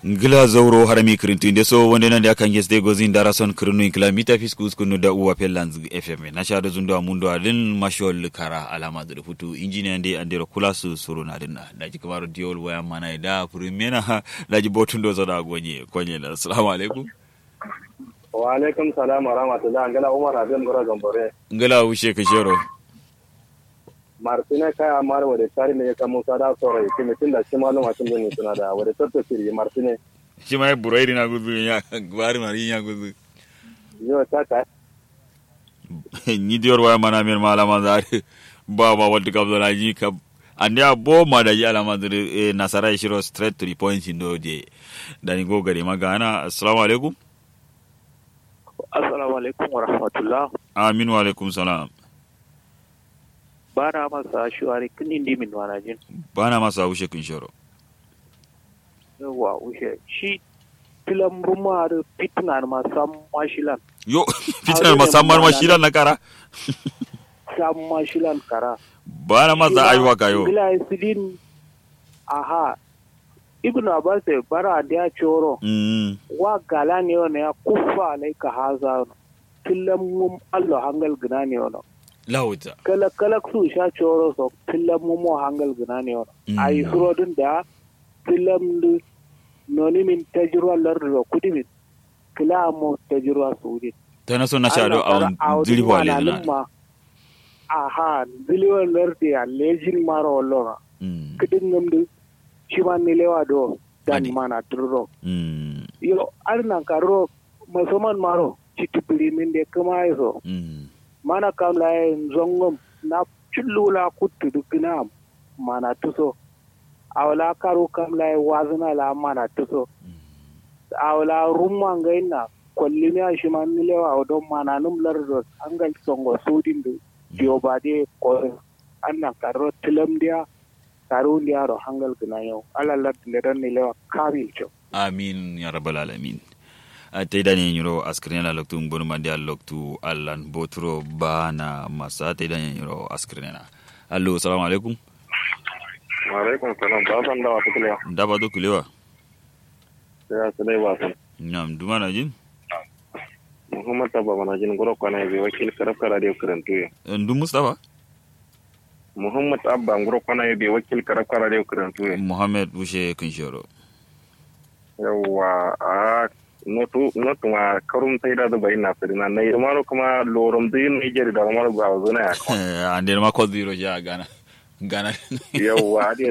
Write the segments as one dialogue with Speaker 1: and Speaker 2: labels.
Speaker 1: ngila zauro harami kirintinde so wonde nande akan yesde gozin dara son kirinu inkila mita fiskus kunu da uwa pellanz fm na sha da zundo amundo adin mashol kara alama da futu injiniya ndi andero kula su suru na dinna da ji kamar diol waya mana da primena da ji botun do zada gonye konye da assalamu alaikum
Speaker 2: wa alaikum salam wa rahmatullah ngala umar abin gora gambore
Speaker 1: ngila wushe kashero
Speaker 2: martine kaya mar wade tari ne ka musa da soro ke mitin da shi maluma tun ne suna da wade tatto siri martine
Speaker 1: shi mai burairi na gudu ya gwari mari ya gudu
Speaker 2: yo ta ta
Speaker 1: ni diyor waya mana mir malama zare ba ba wadda ka zo ji ka ande a bo ma da yi alama da nasara shiro straight to the point in doje da ni go gare magana assalamu alaikum
Speaker 3: assalamu alaikum wa rahmatullah
Speaker 1: amin wa alaikum salam
Speaker 3: bana masa shuwari kinin dimin wanajin
Speaker 1: bana masa ushe kin shoro
Speaker 3: yawa ushe shi filan ruma da fitna ma sam mashilan
Speaker 1: yo fitna ma sam mashilan na kara
Speaker 3: sam mashilan kara
Speaker 1: bana masa aiwa kayo
Speaker 3: bila sidin aha ibnu abbas bara da choro
Speaker 1: mm
Speaker 3: wa gala ne wani ya kufa ne ka haza filan mum Allah hangal gina ne wani
Speaker 1: lawuta
Speaker 3: kala kala su sha coro so filam mu mo hangal gina ne wona ay surodin da filam du noni min tajruwa lardo kudi min kila mo tajruwa suudi
Speaker 1: tana so na sha do a diri wale na
Speaker 3: ma aha dili wa lardi a lejin maro lora
Speaker 1: mm
Speaker 3: kidin ngamdu shiman ni lewa do dan
Speaker 1: Adi.
Speaker 3: mana turo
Speaker 1: mm
Speaker 3: yo arnan karo masoman maro chitipili min de kama so
Speaker 1: mm
Speaker 3: mana kam la zongom na chullula kuttu dukina mana tuso awla karu kam la wazna la mana tuso awla rumma ngaina kollimi a shiman nilewa odon mana num lardo angal songo sudin du diobade ko anna karo tilam dia karu dia ro hangal gina yau ala lad ledan nilewa kabil cho
Speaker 1: amin ya rabbal alamin te dani nyuro askrin la loktu ngonu mandi al loktu allan botro bana masa te dani nyuro askrin na allo assalamu alaikum
Speaker 2: wa alaikum salam ba san da wata kula
Speaker 1: ndaba do kulewa
Speaker 2: ya sai ba san
Speaker 1: nam dumana jin
Speaker 2: muhammad tabba mana jin goro kwana bi wakil karaf kara da karantu ya
Speaker 1: ndu mustafa
Speaker 2: muhammad abba goro kwana bi wakil karaf kara da karantu ya
Speaker 1: muhammad bushe kinshoro
Speaker 2: yawa a notu notu ma karum tai da bai na firina na irmaro kuma lorom din niger da maro ba zuna ya
Speaker 1: ande ma ko zero ja gana gana
Speaker 2: yawa ade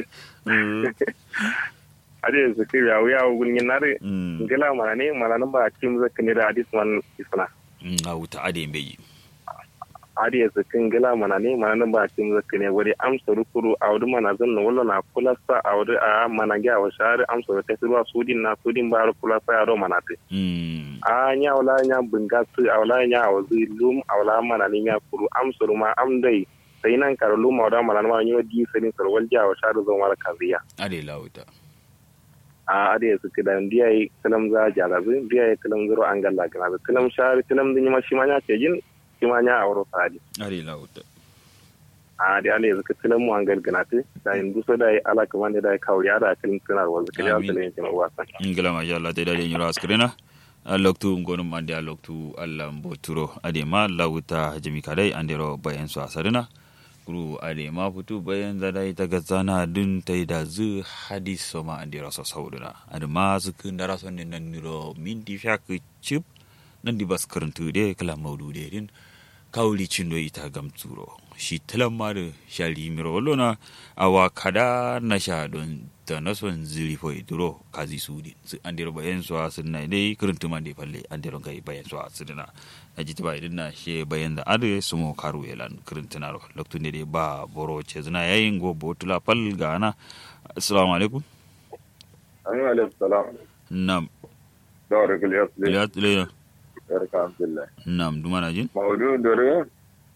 Speaker 2: ade su kiri ya wuya gulin nare
Speaker 1: mm
Speaker 2: ngila mana ne mana nan ba kim zaka ne da hadis man isna
Speaker 1: a wuta ade mbeji
Speaker 2: ade su kin ngila mana ne mana nan ba kim zaka ne wari amsa rukuru a wudu mana zan wala na kulasa a wudu a mana ga wa shari amsa ta ruwa sudin na sudin ba kulasa ya ro mana te
Speaker 1: mm
Speaker 2: a nya wala nya bunga su a wala nya wazi lum a wala mana ne nya kuru amsa ruma am dai sai nan karo lum a wada mana ma nyo di sai sar walja wa shari zo mara kaziya
Speaker 1: ade lawuta
Speaker 2: a ade su kida ndiya yi kalam za jalabi ndiya yi kalam zuro an galla gana da kalam shari kalam din ma shi ma nya ce jin shi ma nya a wuro sadi
Speaker 1: ade lawuta
Speaker 2: a da ale yanzu kalam mu an gana te da yin duso da yi ala kaman da yi kawri da kalim tunar wanzu kalam
Speaker 1: Amin.
Speaker 2: da yin jima wasan
Speaker 1: ngila ma Allah te dade nyuro askrina a loktu ngonu mandi a loktu Allah mboturo ade ma lawuta jami kadai andero bayan su asarina guru ade ma futu bayan da dai ta gazana dun tai da zu hadis so ma andero so sauduna ade ma su kun dara son nan niro minti fiak chip nan di bas karantu de kala maudu de din kawli cindo ita gamturo shi talamma da shari miro wallona awa kada na sha don ta na son ziri fo iduro kazi su din su an dero bayan su sun na dai kirintu man dai falle an dero kai bayan su sun na na jiti ba idin na she bayan da ade su mo karu elan kirintu na ro loktu ne dai ba boro ce zina yayin go botula fal ga ana assalamu alaikum
Speaker 2: amin alaihi salam
Speaker 1: nam
Speaker 2: da wa rikul yasli
Speaker 1: ya tile
Speaker 2: barka alhamdulillah
Speaker 1: nam dumana jin
Speaker 2: maudu dore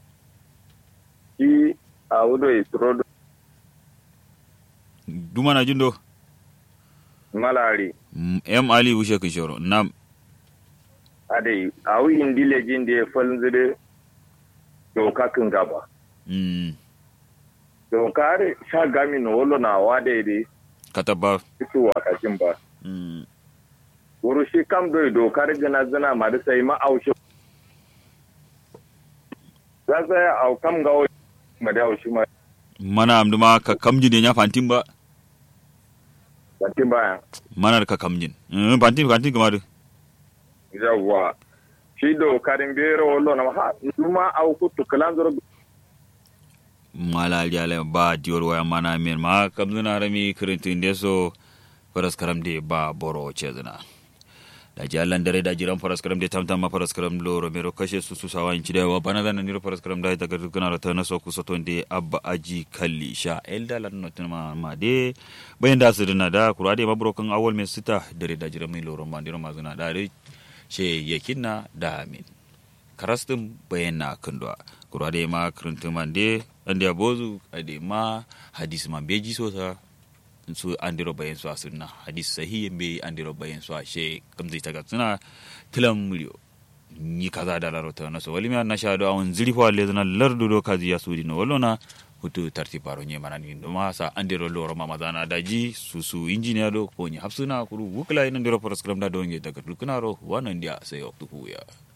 Speaker 2: shi a wudo isro
Speaker 1: dumana jin do
Speaker 2: malari
Speaker 1: Mm, em ali wushe kishoro nam
Speaker 2: ade a wi indile jin da falnzire doka kan gaba
Speaker 1: mm
Speaker 2: doka are sha gami no wolo na wa de de
Speaker 1: kataba
Speaker 2: kitu wa kajin ba
Speaker 1: mm
Speaker 4: wuru shi kam do dokar gina zina ma da sai ma aushi za sai au kam ga ma da aushi ma
Speaker 1: mana amduma ka kamjin ya fantin ba
Speaker 4: batin baya
Speaker 1: mana ka kamjin Eh, fantin fantin kuma da
Speaker 4: yawwa shi dokarin bero wallo na ha numa au kutu kalan zuru
Speaker 1: mala aliya ba diyor waya mana men ma kamzuna rami kirintin deso faras karam de ba boro chezna da ji allan dare da jiran faras karam de tamtam ma faras karam lo romero kashe su su sawa inci da wa bana zan niro faras karam da daga dukkan rata na so ku so tonde abba aji kalli sha elda lan notin ma ma de bayan da su dina da kura de mabrokan awol me sita dare da jiran mai loro ma diro ma zuna da re she yakinna da amin karastin bayan na kandwa kura de ma kirintin man de ande abozu ade ma hadis man beji sosa su andiro bayan su sunna hadis sahihin be andiro bayan su she kamzai ta gatsuna tilan mulyo ni kaza da laro ta naso walimi na sha do awon ziri fa le zana lardu do kazi ya sudi no wallona hutu tarti paro nye mana ni do ma sa andiro loro mama zana daji su su engineer do ko ni hafsuna kuru wukla ina ndiro program da do nge daga dukuna ro wanan dia sai waktu ya